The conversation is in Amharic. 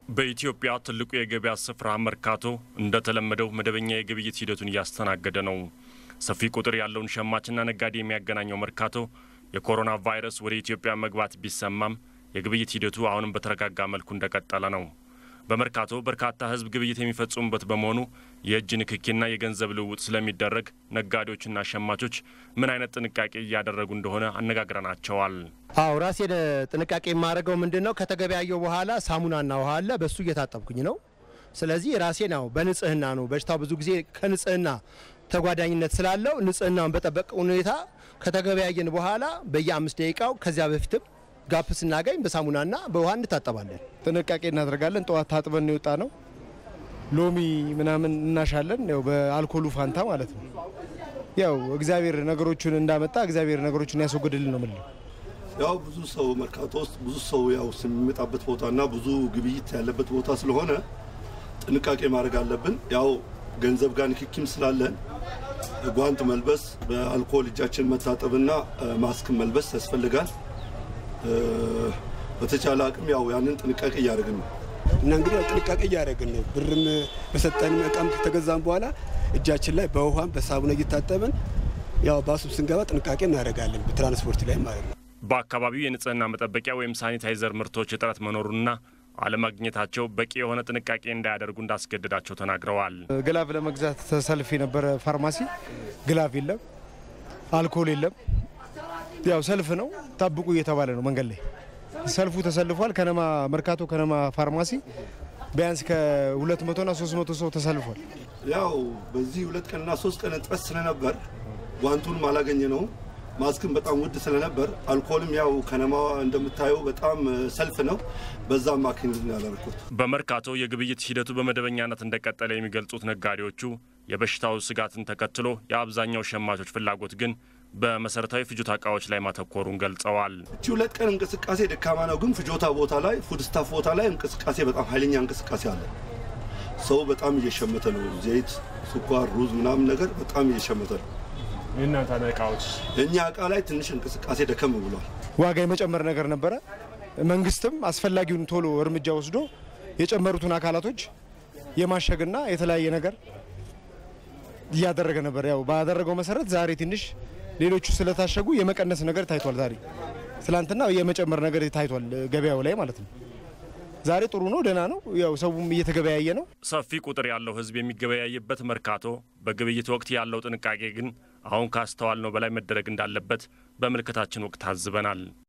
በኢትዮጵያ ትልቁ የገበያ ስፍራ መርካቶ እንደተለመደው መደበኛ የግብይት ሂደቱን እያስተናገደ ነው። ሰፊ ቁጥር ያለውን ሸማችና ነጋዴ የሚያገናኘው መርካቶ የኮሮና ቫይረስ ወደ ኢትዮጵያ መግባት ቢሰማም የግብይት ሂደቱ አሁንም በተረጋጋ መልኩ እንደቀጠለ ነው። በመርካቶ በርካታ ሕዝብ ግብይት የሚፈጽሙበት በመሆኑ የእጅ ንክኪና የገንዘብ ልውውጥ ስለሚደረግ ነጋዴዎችና ሸማቾች ምን አይነት ጥንቃቄ እያደረጉ እንደሆነ አነጋግረናቸዋል። አዎ ራሴን ጥንቃቄ የማደርገው ምንድን ነው? ከተገበያየው በኋላ ሳሙናና ውሃ አለ፣ በሱ እየታጠብኩኝ ነው። ስለዚህ ራሴን ያው በንጽህና ነው። በሽታው ብዙ ጊዜ ከንጽህና ተጓዳኝነት ስላለው ንጽህናውን በጠበቀ ሁኔታ ከተገበያየን በኋላ በየአምስት ደቂቃው ከዚያ በፊትም ጋፕ ስናገኝ በሳሙናና በውሃ እንታጠባለን። ጥንቃቄ እናደርጋለን። ጠዋት ታጥበን የወጣ ነው። ሎሚ ምናምን እናሻለን፣ ያው በአልኮሉ ፋንታ ማለት ነው። ያው እግዚአብሔር ነገሮቹን እንዳመጣ እግዚአብሔር ነገሮቹን ያስወግድልን ነው የምንለው። ያው ብዙ ሰው መርካቶ ውስጥ ብዙ ሰው ያው የሚመጣበት ቦታና ብዙ ግብይት ያለበት ቦታ ስለሆነ ጥንቃቄ ማድረግ አለብን። ያው ገንዘብ ጋር ንክኪም ስላለን ጓንት መልበስ፣ በአልኮል እጃችን መታጠብና ማስክ መልበስ ያስፈልጋል። በተቻለ አቅም ያው ያንን ጥንቃቄ እያደረግን ነው እና እንግዲህ ያው ጥንቃቄ እያደረግን ነው። ብርም በሰጠንም እቃም ከተገዛም በኋላ እጃችን ላይ በውሃም በሳሙና እየታጠብን ያው ባሱም ስንገባ ጥንቃቄ እናደርጋለን፣ በትራንስፖርት ላይ ማለት ነው። በአካባቢው የንጽህና መጠበቂያ ወይም ሳኒታይዘር ምርቶች እጥረት መኖሩና አለማግኘታቸው በቂ የሆነ ጥንቃቄ እንዳያደርጉ እንዳስገደዳቸው ተናግረዋል። ግላቭ ለመግዛት ተሰልፍ የነበረ ፋርማሲ ግላቭ የለም፣ አልኮል የለም። ያው ሰልፍ ነው፣ ጠብቁ እየተባለ ነው መንገድ ላይ ሰልፉ ተሰልፏል። ከነማ መርካቶ ከነማ ፋርማሲ ቢያንስ ከ200ና 300 ሰው ተሰልፏል። ያው በዚህ ሁለት ቀንና ሶስት ቀን እጥረት ስለነበር ጓንቱንም አላገኘ ነው። ማስክም በጣም ውድ ስለነበር አልኮልም ያው ከነማ እንደምታየው በጣም ሰልፍ ነው። በዛም ማኪን ያደረኩት በመርካቶ የግብይት ሂደቱ በመደበኛነት እንደቀጠለ የሚገልጹት ነጋዴዎቹ የበሽታው ስጋትን ተከትሎ የአብዛኛው ሸማቾች ፍላጎት ግን በመሰረታዊ ፍጆታ እቃዎች ላይ ማተኮሩን ገልጸዋል። እቺ ሁለት ቀን እንቅስቃሴ ደካማ ነው፣ ግን ፍጆታ ቦታ ላይ ፉድ ስታፍ ቦታ ላይ እንቅስቃሴ በጣም ኃይለኛ እንቅስቃሴ አለ። ሰው በጣም እየሸመተ ነው። ዘይት፣ ስኳር፣ ሩዝ ምናምን ነገር በጣም እየሸመተ ነው። የእናንተ እቃዎች የእኛ እቃ ላይ ትንሽ እንቅስቃሴ ደከም ብሏል። ዋጋ የመጨመር ነገር ነበረ። መንግስትም አስፈላጊውን ቶሎ እርምጃ ወስዶ የጨመሩትን አካላቶች የማሸግና የተለያየ ነገር እያደረገ ነበር። ያው ባደረገው መሰረት ዛሬ ትንሽ ሌሎቹ ስለታሸጉ የመቀነስ ነገር ታይቷል። ዛሬ ትላንትና የመጨመር ነገር ታይቷል ገበያው ላይ ማለት ነው። ዛሬ ጥሩ ነው፣ ደህና ነው። ያው ሰውም እየተገበያየ ነው። ሰፊ ቁጥር ያለው ሕዝብ የሚገበያይበት መርካቶ በግብይት ወቅት ያለው ጥንቃቄ ግን አሁን ካስተዋልነው በላይ መደረግ እንዳለበት በምልከታችን ወቅት ታዝበናል።